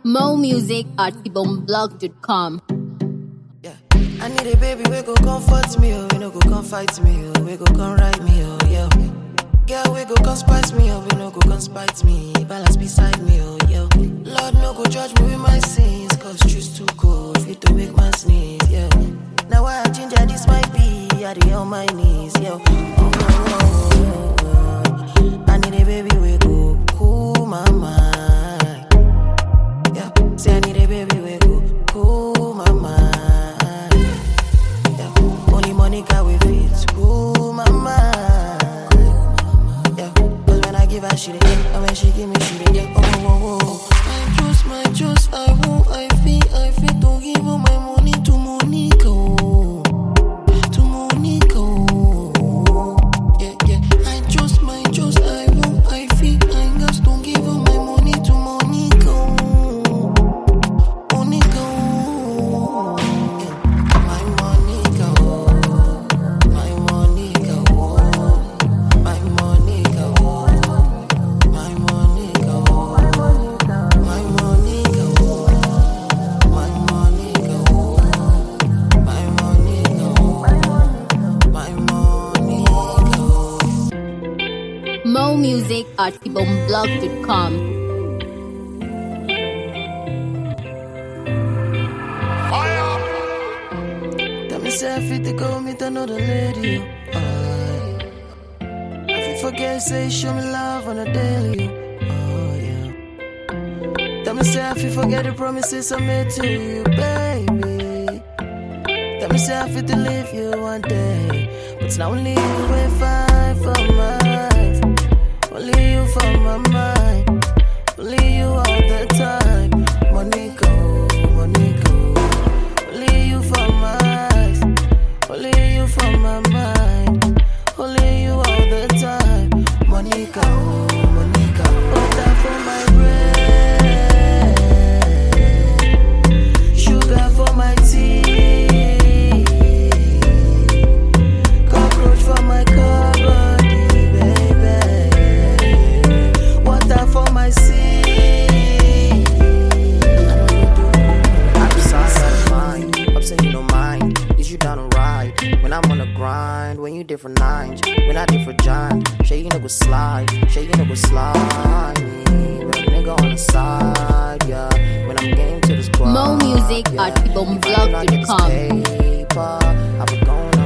Mo music at ibomblog.com. Yeah. I need a baby we go comfort me, oh, we no go come fight me, oh, we go come ride me, oh, yeah. Girl, we go come spice me, oh, we no go come spite me, balance beside me, oh, yeah. Lord, no go judge me with my sins, cause truth's too cold, fit to make man sneeze, yeah. Now why I ginger this might be, I dey on my knees, yeah. Oh, oh, oh, oh, oh. I need a baby we go cool my mind. Yeah, say I need a baby we go cool my mind. Yeah, only Monica we fit cool my mind. Yeah, cause when I give her she dey get, and when she give me she dey get. Oh, oh, oh, oh. I just, my just, I won't, I feel, I feel to give all my money to Monica. oh. To Monica. oh. Yeah, yeah. I just, my just, I won't, I feel, I just don't give all my money to Monica. oh. Monica, oh, yeah. my Monica, oh, my Monica, oh, my Monica, oh, my Monica, oh, my Monica, oh, my Monica, oh, my Monica, oh, my Monica. oh. Mo music at ibomblog.com. Tell me say I fit to go meet another lady. Oh, I fit forget say show me love on a daily. Oh yeah. Tell me say I fit forget the promises I made to you, baby. Tell me say I fit to leave you one day, but it's not only you we fight for mine. Only you for my mind. Only you all the time. Money go, money go. Only you for my eyes. Only you for my mind. Only you all the time. Monica, oh, Monica. Butter for my bread. Sugar for my tea. Cockroach for my cupboard, baby. Water for my sea. Opposites out of mind, upset you don't mind. Is you down to ride? When I'm on the grind, when you different nines, when I different John. Shay you know go slide, Shay you know go slide. Me, but a nigga on the side, yeah. When I'm game to this grind, Mo music yeah. at If I do not get this ibomblog.com. paper, I be going